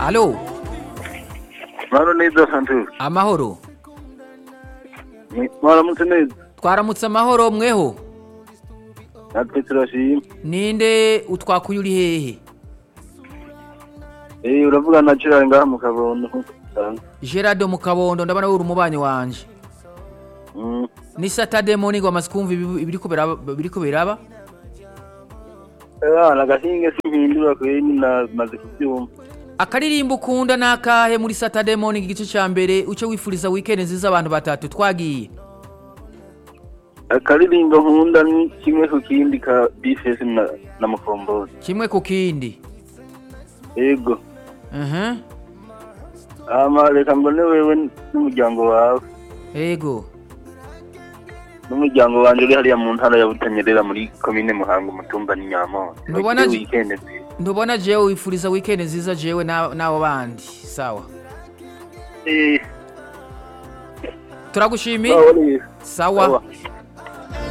alo Maro neza Santos. amahoro Mwaramutse neza. twaramutse amahoro mweho Natwe turashima. ninde utwakuye uri hehe Eh uravuga na Gerard ngaha mu kabondo. gerard mu kabondo ndabona uri umubanyi wanje Mm. ni saturday morning wamaze kumva ibi- ibiriko biraba- biriko biraba Eh nagahinge simpindura kwe nyina maze kubyumva. akaririmbo ukunda nakahe muri saturday morning igice ca mbere uce wifuriza weekend nziza abantu batatu twagiye Akaririmbo nkunda ni kimwe ku kindi ka Bifes na na Mukombozi. kimwe ku kindi Yego. Mhm. Ama reka mbone wewe n'umuryango wawe. ego N'umuryango wanje uri hariya mu ntara ya Butanyerera muri komine Muhanga umutumba ni Nyamonde. Ntubona Bagire je- weekend nziza. ntubona jewe wifuriza weekend nziza jewe na- n'abo bandi sawa Eh. turagushimiye Sawa neza. sawa Sawa.